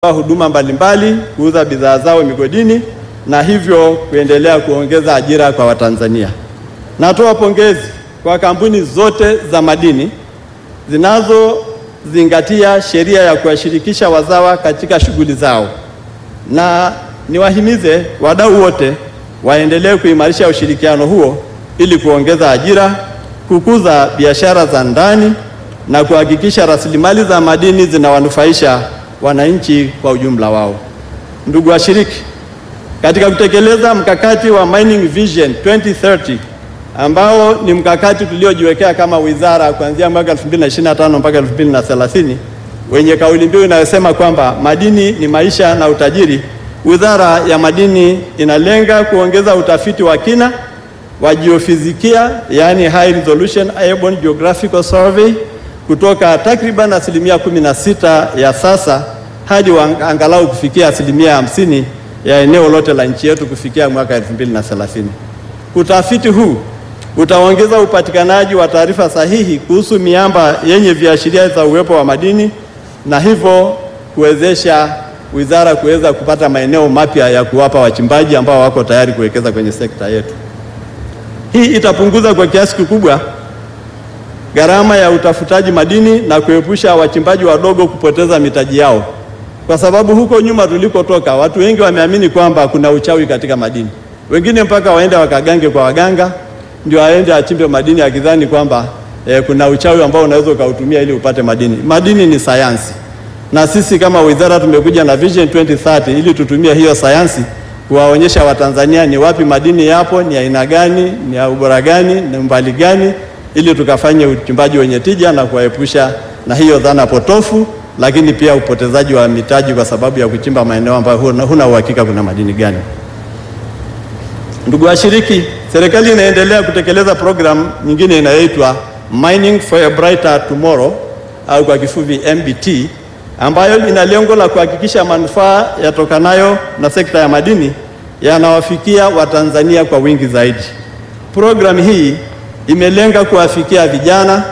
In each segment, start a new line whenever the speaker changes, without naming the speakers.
huduma mbalimbali, kuuza bidhaa zao migodini na hivyo kuendelea kuongeza ajira kwa Watanzania. Natoa pongezi kwa kampuni zote za madini zinazozingatia sheria ya kuwashirikisha wazawa katika shughuli zao, na niwahimize wadau wote waendelee kuimarisha ushirikiano huo ili kuongeza ajira, kukuza biashara za ndani na kuhakikisha rasilimali za madini zinawanufaisha wananchi kwa ujumla wao. Ndugu washiriki, katika kutekeleza mkakati wa Mining Vision 2030 ambao ni mkakati tuliojiwekea kama wizara kuanzia mwaka 2025 mpaka 2030 wenye kauli mbiu inayosema kwamba madini ni maisha na utajiri, Wizara ya Madini inalenga kuongeza utafiti wa kina wa jiofizikia, yaani high resolution airborne geographical survey kutoka takriban asilimia 16 ya sasa hadi angalau kufikia asilimia hamsini ya eneo lote la nchi yetu kufikia mwaka 2030. Utafiti huu utaongeza upatikanaji wa taarifa sahihi kuhusu miamba yenye viashiria za uwepo wa madini na hivyo kuwezesha wizara kuweza kupata maeneo mapya ya kuwapa wachimbaji ambao wako tayari kuwekeza kwenye sekta yetu. Hii itapunguza kwa kiasi kikubwa gharama ya utafutaji madini na kuepusha wachimbaji wadogo kupoteza mitaji yao, kwa sababu huko nyuma tulikotoka watu wengi wameamini kwamba kuna uchawi katika madini. Wengine mpaka waende wakagange kwa waganga ndio aende achimbe madini akidhani kwamba eh, kuna uchawi ambao unaweza ukautumia ili upate madini. Madini ni sayansi, na sisi kama wizara tumekuja na Vision 2030 ili tutumie hiyo sayansi kuwaonyesha Watanzania ni wapi madini yapo, ni aina gani, ni ya ubora gani, ni umbali gani ili tukafanye uchimbaji wenye tija na kuwaepusha na hiyo dhana potofu, lakini pia upotezaji wa mitaji kwa sababu ya kuchimba maeneo ambayo huna uhakika kuna madini gani. Ndugu washiriki, serikali inaendelea kutekeleza programu nyingine inayoitwa Mining for a Brighter Tomorrow au kwa kifupi MBT, ambayo ina lengo la kuhakikisha manufaa yatokanayo na sekta ya madini yanawafikia Watanzania kwa wingi zaidi. Programu hii imelenga kuwafikia vijana,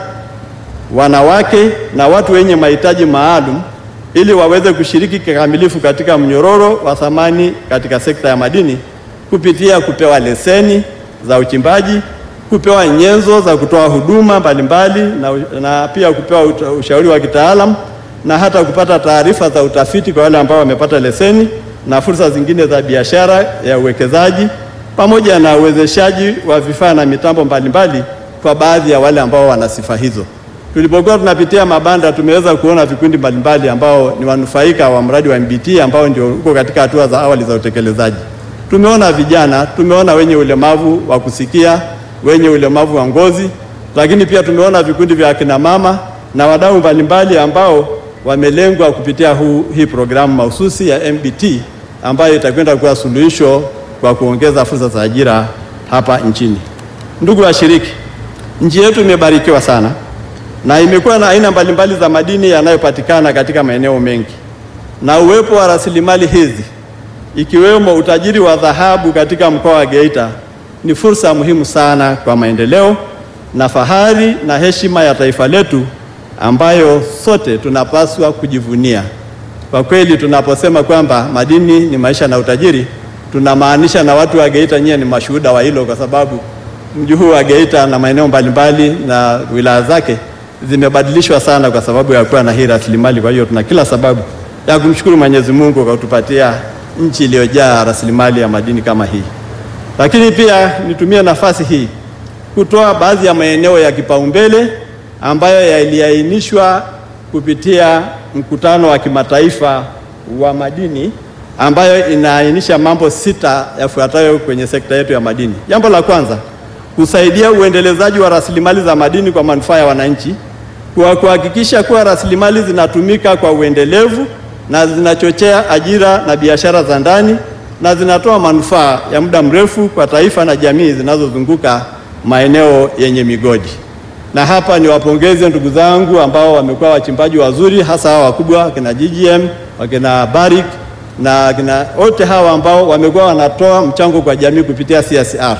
wanawake na watu wenye mahitaji maalum ili waweze kushiriki kikamilifu katika mnyororo wa thamani katika sekta ya madini kupitia kupewa leseni za uchimbaji, kupewa nyenzo za kutoa huduma mbalimbali na, na pia kupewa ushauri wa kitaalamu na hata kupata taarifa za utafiti kwa wale ambao wamepata leseni na fursa zingine za biashara ya uwekezaji pamoja na uwezeshaji wa vifaa na mitambo mbalimbali kwa baadhi ya wale ambao wana sifa hizo. Tulipokuwa tunapitia mabanda, tumeweza kuona vikundi mbalimbali ambao ni wanufaika wa mradi wa MBT ambao ndio uko katika hatua za awali za utekelezaji. Tumeona vijana, tumeona wenye ulemavu wa kusikia, wenye ulemavu wa ngozi, lakini pia tumeona vikundi vya akina mama na wadau mbalimbali ambao wamelengwa kupitia huu, hii programu mahususi ya MBT ambayo itakwenda kuwa suluhisho kwa kuongeza fursa za ajira hapa nchini. Ndugu washiriki, nchi yetu imebarikiwa sana na imekuwa na aina mbalimbali za madini yanayopatikana katika maeneo mengi, na uwepo wa rasilimali hizi ikiwemo utajiri wa dhahabu katika mkoa wa Geita ni fursa muhimu sana kwa maendeleo na fahari na heshima ya taifa letu ambayo sote tunapaswa kujivunia. Kwa kweli tunaposema kwamba madini ni maisha na utajiri tunamaanisha na watu wa Geita nyie ni mashuhuda wa hilo, kwa sababu mji huu wa Geita na maeneo mbalimbali na wilaya zake zimebadilishwa sana kwa sababu ya kuwa na hii rasilimali. Kwa hiyo tuna kila sababu ya kumshukuru Mwenyezi Mungu kwa kutupatia nchi iliyojaa rasilimali ya madini kama hii. Lakini pia nitumie nafasi hii kutoa baadhi ya maeneo ya kipaumbele ambayo yaliainishwa kupitia mkutano wa kimataifa wa madini ambayo inaainisha mambo sita yafuatayo kwenye sekta yetu ya madini. Jambo la kwanza, kusaidia uendelezaji wa rasilimali za madini kwa manufaa ya wananchi, kwa kuhakikisha kuwa rasilimali zinatumika kwa uendelevu na zinachochea ajira na biashara za ndani na zinatoa manufaa ya muda mrefu kwa taifa na jamii zinazozunguka maeneo yenye migodi. Na hapa ni wapongeze ndugu zangu ambao wamekuwa wachimbaji wazuri, hasa hawa wakubwa wakina GGM, wakina Barrick na kina wote hawa ambao wamekuwa wanatoa mchango kwa jamii kupitia CSR.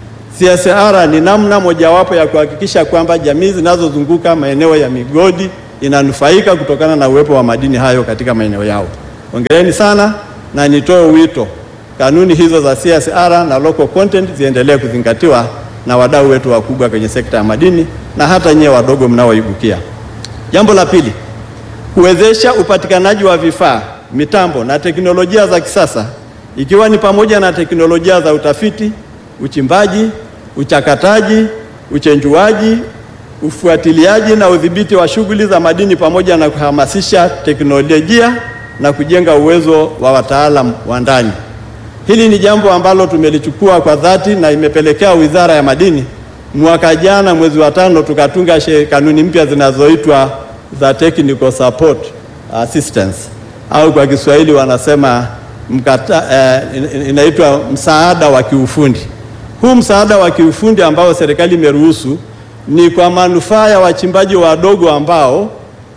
CSR ni namna mojawapo ya kuhakikisha kwamba jamii zinazozunguka maeneo ya migodi inanufaika kutokana na uwepo wa madini hayo katika maeneo yao. Hongereni sana, na nitoe wito kanuni hizo za CSR na local content ziendelee kuzingatiwa na wadau wetu wakubwa kwenye sekta ya madini na hata nyewe wadogo mnaoibukia. Jambo la pili, kuwezesha upatikanaji wa vifaa, mitambo na teknolojia za kisasa ikiwa ni pamoja na teknolojia za utafiti, uchimbaji, uchakataji, uchenjuaji, ufuatiliaji na udhibiti wa shughuli za madini pamoja na kuhamasisha teknolojia na kujenga uwezo wa wataalamu wa ndani. Hili ni jambo ambalo tumelichukua kwa dhati na imepelekea Wizara ya Madini mwaka jana mwezi wa tano tukatunga kanuni mpya zinazoitwa za technical support assistance au kwa Kiswahili wanasema mkata, eh, inaitwa msaada wa kiufundi. Huu msaada wa kiufundi ambao serikali imeruhusu ni kwa manufaa ya wachimbaji wadogo ambao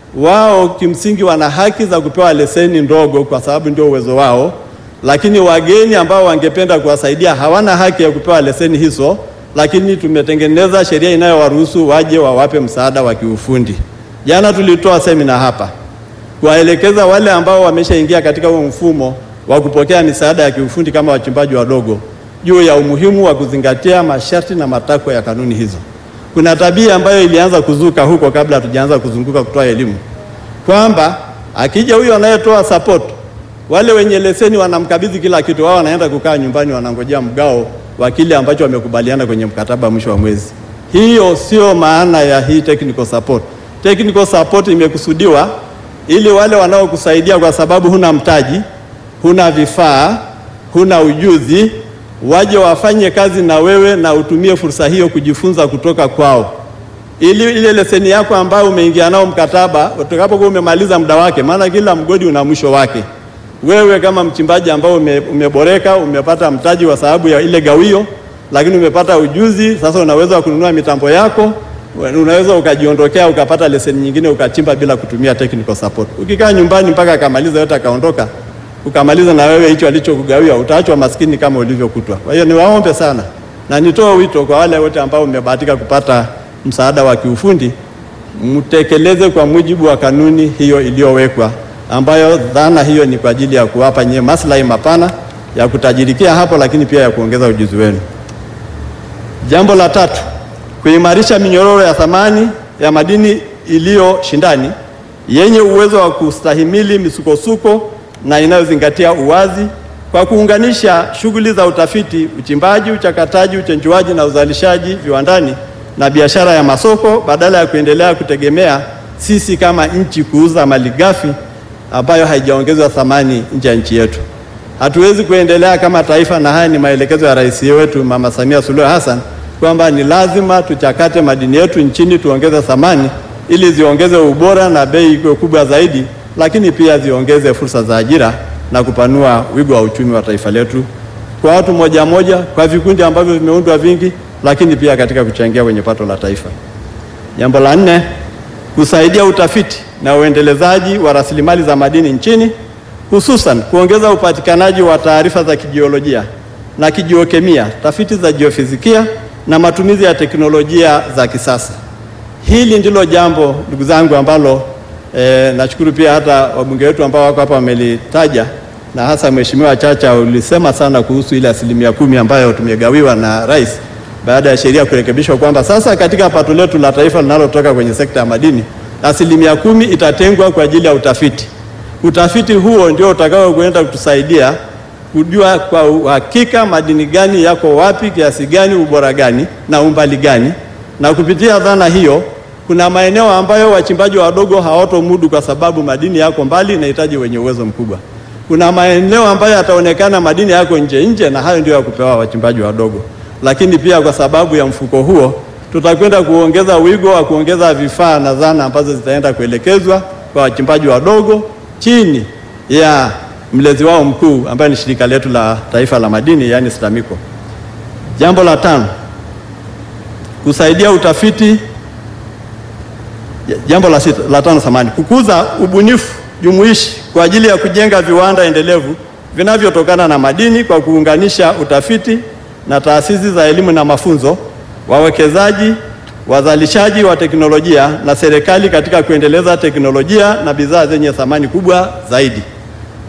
wao kimsingi wana haki za kupewa leseni ndogo kwa sababu ndio uwezo wao, lakini wageni ambao wangependa kuwasaidia hawana haki ya kupewa leseni hizo, lakini tumetengeneza sheria inayowaruhusu waje wawape msaada wa kiufundi. Jana tulitoa semina hapa kuwaelekeza wale ambao wameshaingia katika huo mfumo wa kupokea misaada ya kiufundi kama wachimbaji wadogo juu ya umuhimu wa kuzingatia masharti na matakwa ya kanuni hizo. Kuna tabia ambayo ilianza kuzuka huko kabla hatujaanza kuzunguka kutoa elimu kwamba akija huyo anayetoa support, wale wenye leseni wanamkabidhi kila kitu, wao wanaenda kukaa nyumbani, wanangojea mgao wa kile ambacho wamekubaliana kwenye mkataba mwisho wa mwezi. Hiyo sio maana ya hii technical support. Technical support imekusudiwa ili wale wanaokusaidia kwa sababu huna mtaji, huna vifaa, huna ujuzi, waje wafanye kazi na wewe na utumie fursa hiyo kujifunza kutoka kwao, ili ile leseni yako ambayo umeingia nao mkataba utakapokuwa umemaliza muda wake, maana kila mgodi una mwisho wake. Wewe kama mchimbaji ambao ume, umeboreka umepata mtaji kwa sababu ya ile gawio, lakini umepata ujuzi sasa, unaweza kununua mitambo yako unaweza ukajiondokea ukapata leseni nyingine ukachimba bila kutumia technical support. Ukikaa nyumbani mpaka akamaliza yote akaondoka, ukamaliza na wewe hicho alichokugawia, utaachwa maskini kama ulivyokutwa. Kwa hiyo niwaombe sana na nitoe wito kwa wale wote ambao mmebahatika kupata msaada wa kiufundi, mtekeleze kwa mujibu wa kanuni hiyo iliyowekwa, ambayo dhana hiyo ni kwa ajili ya kuwapa nyie maslahi mapana ya kutajirikia hapo, lakini pia ya kuongeza ujuzi wenu. Jambo la tatu kuimarisha minyororo ya thamani ya madini iliyo shindani yenye uwezo wa kustahimili misukosuko na inayozingatia uwazi kwa kuunganisha shughuli za utafiti, uchimbaji, uchakataji, uchenjuaji na uzalishaji viwandani na biashara ya masoko badala ya kuendelea kutegemea sisi kama nchi kuuza malighafi ambayo haijaongezwa thamani nje ya nchi yetu. Hatuwezi kuendelea kama taifa, na haya ni maelekezo ya rais wetu Mama Samia Suluhu Hassan kwamba ni lazima tuchakate madini yetu nchini, tuongeze thamani ili ziongeze ubora na bei iwe kubwa zaidi, lakini pia ziongeze fursa za ajira na kupanua wigo wa uchumi wa taifa letu kwa watu moja moja, kwa vikundi ambavyo vimeundwa vingi, lakini pia katika kuchangia kwenye pato la taifa. Jambo la nne, kusaidia utafiti na uendelezaji wa rasilimali za madini nchini, hususan kuongeza upatikanaji wa taarifa za kijiolojia na kijiokemia, tafiti za jiofizikia na matumizi ya teknolojia za kisasa. Hili ndilo jambo ndugu zangu ambalo e, nashukuru pia hata wabunge wetu ambao wako hapa wamelitaja, na hasa Mheshimiwa Chacha ulisema sana kuhusu ile asilimia kumi ambayo tumegawiwa na Rais baada ya sheria kurekebishwa kwamba sasa katika pato letu la taifa linalotoka kwenye sekta ya madini asilimia kumi itatengwa kwa ajili ya utafiti. Utafiti huo ndio utakao kwenda kutusaidia kujua kwa uhakika madini gani yako wapi, kiasi gani, ubora gani na umbali gani. Na kupitia dhana hiyo, kuna maeneo ambayo wachimbaji wadogo hawatomudu kwa sababu madini yako mbali, inahitaji wenye uwezo mkubwa. Kuna maeneo ambayo yataonekana madini yako nje nje, na hayo ndio ya kupewa wachimbaji wadogo. Lakini pia kwa sababu ya mfuko huo, tutakwenda kuongeza wigo wa kuongeza vifaa na zana ambazo zitaenda kuelekezwa kwa wachimbaji wadogo chini ya mlezi wao mkuu ambaye ni shirika letu la taifa la madini yaani STAMICO. Jambo la tano, kusaidia utafiti. Jambo la sita, la tano samani, kukuza ubunifu jumuishi kwa ajili ya kujenga viwanda endelevu vinavyotokana na madini kwa kuunganisha utafiti na taasisi za elimu na mafunzo, wawekezaji, wazalishaji wa teknolojia na serikali katika kuendeleza teknolojia na bidhaa zenye thamani kubwa zaidi.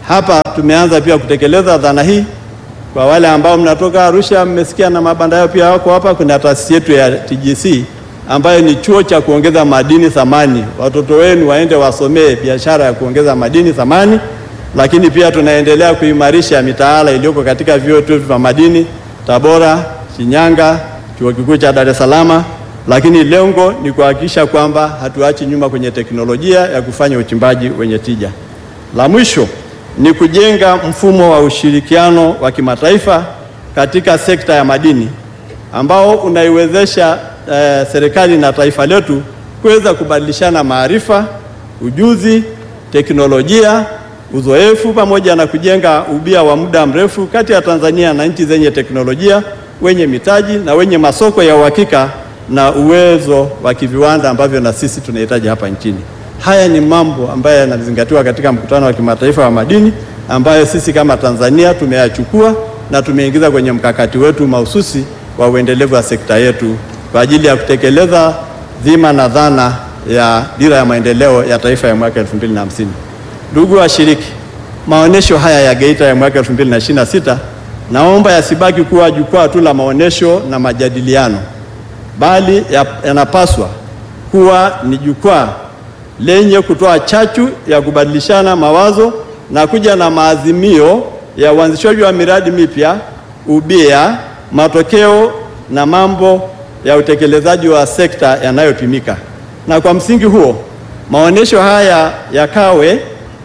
Hapa tumeanza pia kutekeleza dhana hii. Kwa wale ambao mnatoka Arusha, mmesikia na mabanda yao pia wako hapa. Kuna taasisi yetu ya TGC ambayo ni chuo cha kuongeza madini thamani. Watoto wenu waende wasomee biashara ya kuongeza madini thamani, lakini pia tunaendelea kuimarisha mitaala iliyoko katika vyuo vyetu vya madini Tabora, Shinyanga, chuo kikuu cha Dar es Salaam, lakini lengo ni kuhakikisha kwamba hatuachi nyuma kwenye teknolojia ya kufanya uchimbaji wenye tija. La mwisho ni kujenga mfumo wa ushirikiano wa kimataifa katika sekta ya madini ambao unaiwezesha eh, serikali na taifa letu kuweza kubadilishana maarifa, ujuzi, teknolojia, uzoefu pamoja na kujenga ubia wa muda mrefu kati ya Tanzania na nchi zenye teknolojia, wenye mitaji na wenye masoko ya uhakika na uwezo wa kiviwanda ambavyo na sisi tunahitaji hapa nchini. Haya ni mambo ambayo yanazingatiwa katika mkutano wa kimataifa wa madini ambayo sisi kama Tanzania tumeyachukua na tumeingiza kwenye mkakati wetu mahususi wa uendelevu wa sekta yetu kwa ajili ya kutekeleza dhima na dhana ya dira ya maendeleo ya taifa ya mwaka 2050. Ndugu washiriki, maonesho haya ya Geita ya mwaka 2026 naomba yasibaki kuwa jukwaa tu la maonesho na majadiliano, bali yanapaswa kuwa ni jukwaa lenye kutoa chachu ya kubadilishana mawazo na kuja na maazimio ya uanzishwaji wa miradi mipya, ubia, matokeo na mambo ya utekelezaji wa sekta yanayopimika. Na kwa msingi huo, maonesho haya yakawe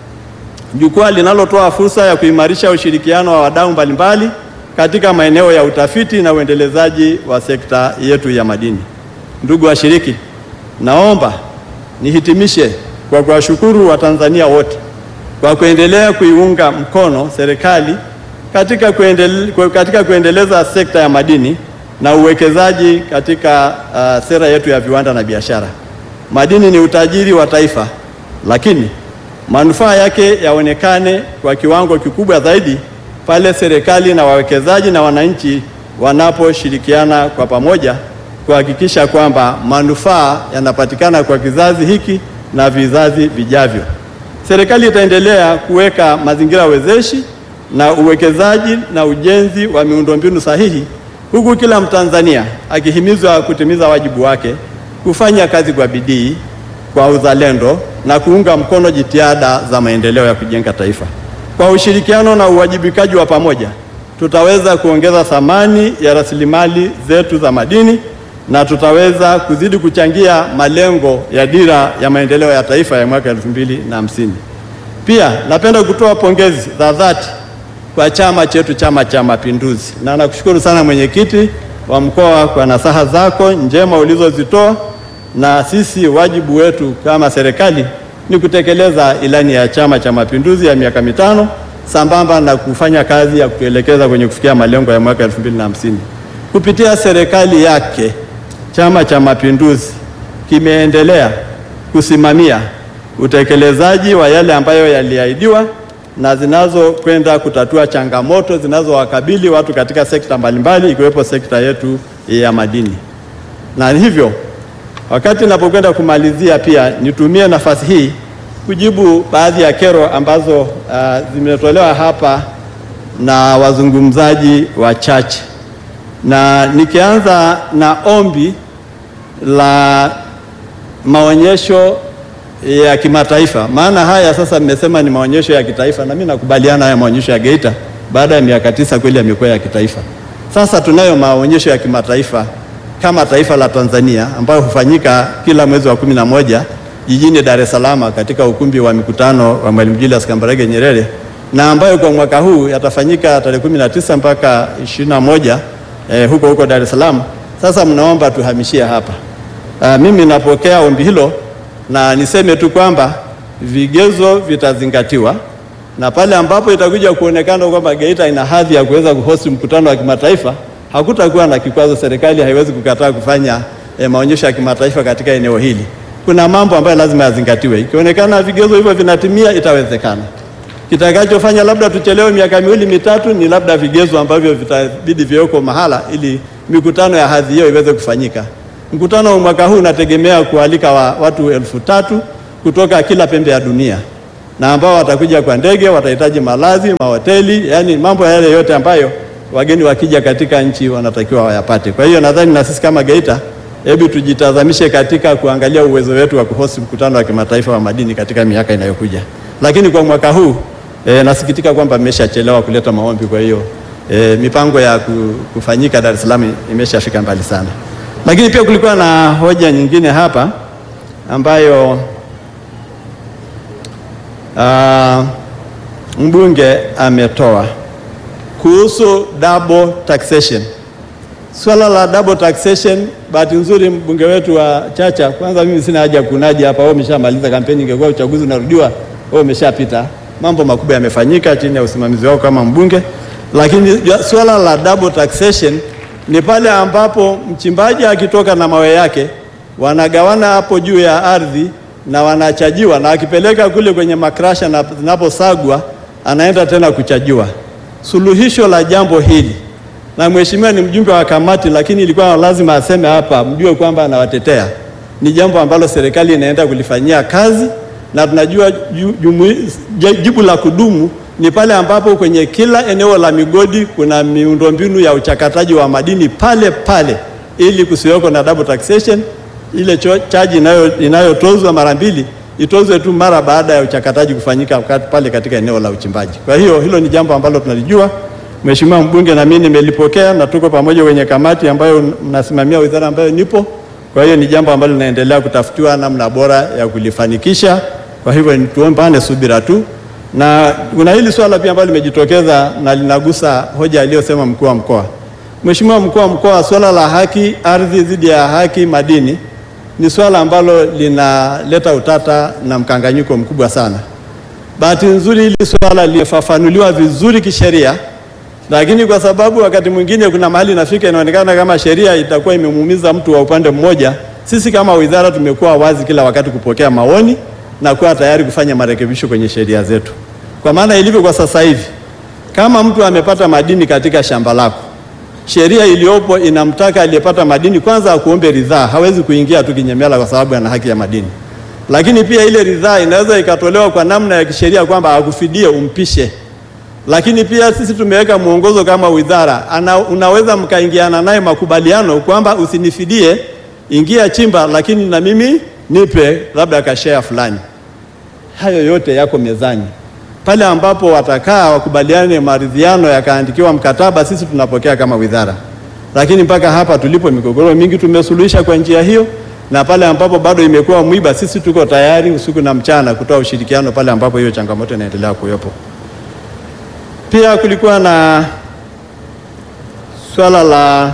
jukwaa linalotoa fursa ya kuimarisha ushirikiano wa wadau mbalimbali katika maeneo ya utafiti na uendelezaji wa sekta yetu ya madini. Ndugu washiriki, naomba nihitimishe kwa kuwashukuru Watanzania wote kwa kuendelea kuiunga mkono serikali katika, kuendele, katika kuendeleza sekta ya madini na uwekezaji katika uh, sera yetu ya viwanda na biashara. Madini ni utajiri wa taifa, lakini manufaa yake yaonekane kwa kiwango kikubwa zaidi pale serikali na wawekezaji na wananchi wanaposhirikiana kwa pamoja kuhakikisha kwamba manufaa yanapatikana kwa kizazi hiki na vizazi vijavyo. Serikali itaendelea kuweka mazingira wezeshi na uwekezaji na ujenzi wa miundombinu sahihi, huku kila Mtanzania akihimizwa kutimiza wajibu wake, kufanya kazi kwa bidii, kwa uzalendo na kuunga mkono jitihada za maendeleo ya kujenga taifa. Kwa ushirikiano na uwajibikaji wa pamoja, tutaweza kuongeza thamani ya rasilimali zetu za madini na tutaweza kuzidi kuchangia malengo ya dira ya maendeleo ya taifa ya mwaka elfu mbili na hamsini. Pia napenda kutoa pongezi za dhati kwa chama chetu, Chama cha Mapinduzi, na nakushukuru sana mwenyekiti wa mkoa kwa nasaha zako njema ulizozitoa, na sisi wajibu wetu kama serikali ni kutekeleza ilani ya Chama cha Mapinduzi ya miaka mitano sambamba na kufanya kazi ya kutuelekeza kwenye kufikia malengo ya mwaka elfu mbili na hamsini. Kupitia serikali yake Chama cha Mapinduzi kimeendelea kusimamia utekelezaji wa yale ambayo yaliahidiwa na zinazokwenda kutatua changamoto zinazowakabili watu katika sekta mbalimbali ikiwepo sekta yetu ya madini. Na hivyo wakati ninapokwenda kumalizia, pia nitumie nafasi hii kujibu baadhi ya kero ambazo uh, zimetolewa hapa na wazungumzaji wachache, na nikianza na ombi la maonyesho ya kimataifa. Maana haya sasa mmesema ni maonyesho ya kitaifa, na mimi nakubaliana haya maonyesho ya Geita baada ya miaka tisa kweli yamekuwa ya kitaifa. Sasa tunayo maonyesho ya kimataifa kama taifa la Tanzania ambayo hufanyika kila mwezi wa kumi na moja jijini Dar es Salaam katika ukumbi wa mikutano wa Mwalimu Julius Kambarage Nyerere na ambayo kwa mwaka huu yatafanyika tarehe kumi na tisa mpaka ishirini na moja eh, huko huko Dar es Salaam. Sasa mnaomba tuhamishie hapa. Uh, mimi napokea ombi hilo na niseme tu kwamba vigezo vitazingatiwa na pale ambapo itakuja kuonekana kwamba Geita ina hadhi ya kuweza kuhosti mkutano wa kimataifa, hakutakuwa na kikwazo. Serikali haiwezi kukataa kufanya eh, maonyesho ya kimataifa katika eneo hili. Kuna mambo ambayo lazima yazingatiwe. Ikionekana vigezo hivyo vinatimia, itawezekana. Kitakachofanya labda tuchelewe miaka miwili mitatu ni labda vigezo ambavyo vitabidi viweko mahala ili mikutano ya hadhi hiyo iweze kufanyika. Mkutano wa mwaka huu unategemea kualika wa watu elfu tatu kutoka kila pembe ya dunia. na ambao watakuja kwa ndege watahitaji malazi, mahoteli, yani mambo yale yote ambayo wageni wakija katika nchi wanatakiwa wayapate. Kwa hiyo nadhani na sisi kama Geita, hebu tujitazamishe katika kuangalia uwezo wetu wa kuhosti mkutano wa kimataifa wa madini katika miaka inayokuja. Lakini kwa mwaka huu e, nasikitika kwamba mmeshachelewa kuleta maombi, kwa hiyo e, mipango ya kufanyika Dar es Salaam imeshafika mbali sana. Lakini pia kulikuwa na hoja nyingine hapa ambayo uh, mbunge ametoa kuhusu double taxation. Swala la double taxation, bahati nzuri mbunge wetu wa Chacha, kwanza mimi sina haja kunaji hapa, wao umeshamaliza kampeni, ingekuwa uchaguzi unarudiwa, wao umeshapita. Mambo makubwa yamefanyika chini ya usimamizi wao kama mbunge, lakini swala la double taxation ni pale ambapo mchimbaji akitoka na mawe yake wanagawana hapo juu ya ardhi na wanachajiwa, na akipeleka kule kwenye makrasha na zinaposagwa anaenda tena kuchajiwa. Suluhisho la jambo hili, na mheshimiwa ni mjumbe wa kamati, lakini ilikuwa lazima aseme hapa, mjue kwamba anawatetea. Ni jambo ambalo serikali inaenda kulifanyia kazi, na tunajua jibu la kudumu ni pale ambapo kwenye kila eneo la migodi kuna miundombinu ya uchakataji wa madini pale pale, ili kusiweko na double taxation. Ile chaji inayotozwa mara mbili itozwe tu mara baada ya uchakataji kufanyika pale katika eneo la uchimbaji. Kwa hiyo hilo ni jambo ambalo tunalijua, Mheshimiwa mbunge, na mimi nimelipokea na tuko pamoja kwenye kamati ambayo mnasimamia wizara ambayo nipo. Kwa hiyo ni jambo ambalo linaendelea kutafutiwa namna bora ya kulifanikisha. Kwa hivyo tuombane subira tu, na kuna hili swala pia ambalo limejitokeza na linagusa hoja aliyosema mkuu wa mkoa. Mheshimiwa mkuu wa mkoa, swala la haki ardhi dhidi ya haki madini ni swala ambalo linaleta utata na mkanganyiko mkubwa sana. Bahati nzuri hili swala limefafanuliwa vizuri kisheria, lakini kwa sababu wakati mwingine kuna mahali inafika inaonekana kama sheria itakuwa imemuumiza mtu wa upande mmoja, sisi kama wizara tumekuwa wazi kila wakati kupokea maoni na kuwa tayari kufanya marekebisho kwenye sheria zetu. Kwa maana ilivyo kwa sasa hivi, kama mtu amepata madini katika shamba lako sheria iliyopo inamtaka aliyepata madini kwanza akuombe ridhaa. Hawezi kuingia tu kinyemela kwa sababu ana haki ya madini. Lakini pia ile ridhaa inaweza ikatolewa kwa namna ya kisheria kwamba akufidie, umpishe. Lakini pia sisi tumeweka mwongozo kama wizara, ana, unaweza mkaingiana naye makubaliano kwamba usinifidie, ingia chimba, lakini na mimi nipe labda kashare fulani. Hayo yote yako mezani pale ambapo watakaa wakubaliane maridhiano yakaandikiwa mkataba, sisi tunapokea kama wizara. Lakini mpaka hapa tulipo, migogoro mingi tumesuluhisha kwa njia hiyo, na pale ambapo bado imekuwa mwiba, sisi tuko tayari usiku na mchana kutoa ushirikiano pale ambapo hiyo changamoto inaendelea kuwepo. Pia kulikuwa na swala la,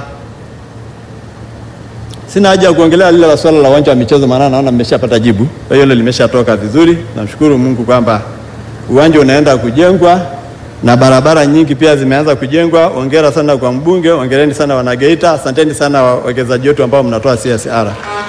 sina haja ya kuongelea lile la swala la uwanja wa michezo, maana naona mmeshapata jibu, kwa hiyo hilo limeshatoka vizuri. Namshukuru Mungu kwamba uwanja unaenda kujengwa na barabara nyingi pia zimeanza kujengwa. Hongera sana kwa mbunge, hongereni sana Wanageita, asanteni sana wawekezaji wetu ambao mnatoa CSR.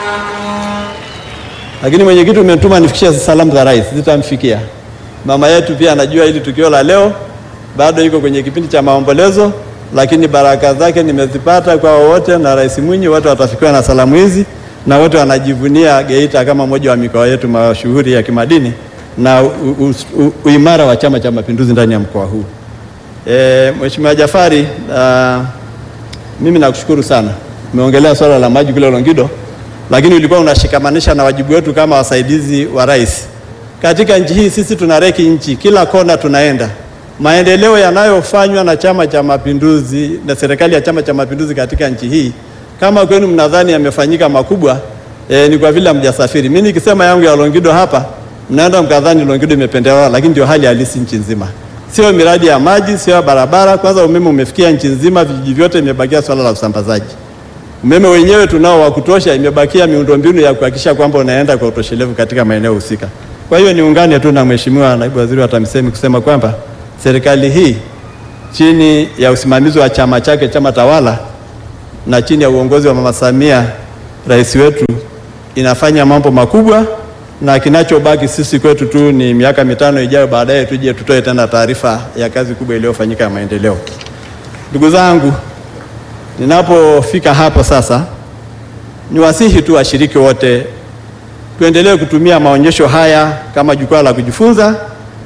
Lakini mwenyekiti, umetuma nifikishie salamu za rais, zitamfikia mama yetu. Pia anajua hili tukio la leo bado iko kwenye kipindi cha maombolezo, lakini baraka zake nimezipata kwa wote, na Rais Mwinyi, wote watafikiwa na salamu hizi, na wote wanajivunia Geita kama moja wa mikoa yetu mashuhuri ya kimadini na uimara wa Chama cha Mapinduzi ndani ya mkoa huu. E, Mheshimiwa Jafari, uh, mimi nakushukuru sana. Umeongelea swala la maji kule Longido, lakini ulikuwa unashikamanisha na wajibu wetu kama wasaidizi wa rais. Katika nchi hii sisi tuna reki nchi, kila kona tunaenda. Maendeleo yanayofanywa na Chama cha Mapinduzi na serikali ya Chama cha Mapinduzi katika nchi hii, kama kwenu mnadhani yamefanyika makubwa, e, ni kwa vile hamjasafiri. Mimi nikisema yangu ya Longido hapa mnaenda mkadhani Longido imependelewa, lakini ndio hali halisi nchi nzima. Sio miradi ya maji, sio barabara. Kwanza umeme umefikia nchi nzima, vijiji vyote, imebakia swala la usambazaji. Umeme wenyewe tunao wa kutosha, imebakia miundombinu ya kuhakikisha kwamba unaenda kwa utoshelevu katika maeneo husika. Kwa hiyo niungane tu na Mheshimiwa Naibu Waziri wa TAMISEMI kusema kwamba serikali hii chini ya usimamizi wa chama chake, chama tawala, na chini ya uongozi wa Mama Samia, rais wetu, inafanya mambo makubwa na kinachobaki sisi kwetu tu ni miaka mitano ijayo, baadaye tuje tutoe tena taarifa ya kazi kubwa iliyofanyika ya maendeleo. Ndugu zangu, ninapofika hapo sasa, niwasihi tu washiriki wote tuendelee kutumia maonyesho haya kama jukwaa la kujifunza,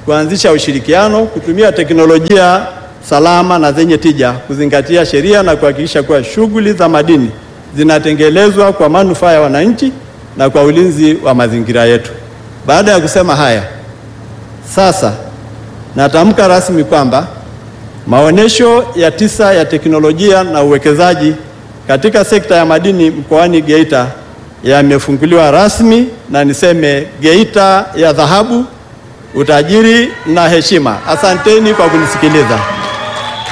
kuanzisha ushirikiano, kutumia teknolojia salama na zenye tija, kuzingatia sheria na kuhakikisha kuwa shughuli za madini zinatekelezwa kwa manufaa ya wananchi na kwa ulinzi wa mazingira yetu. Baada ya kusema haya, sasa natamka rasmi kwamba maonesho ya tisa ya teknolojia na uwekezaji katika sekta ya madini mkoani Geita yamefunguliwa rasmi, na niseme Geita ya dhahabu, utajiri na heshima. Asanteni kwa kunisikiliza.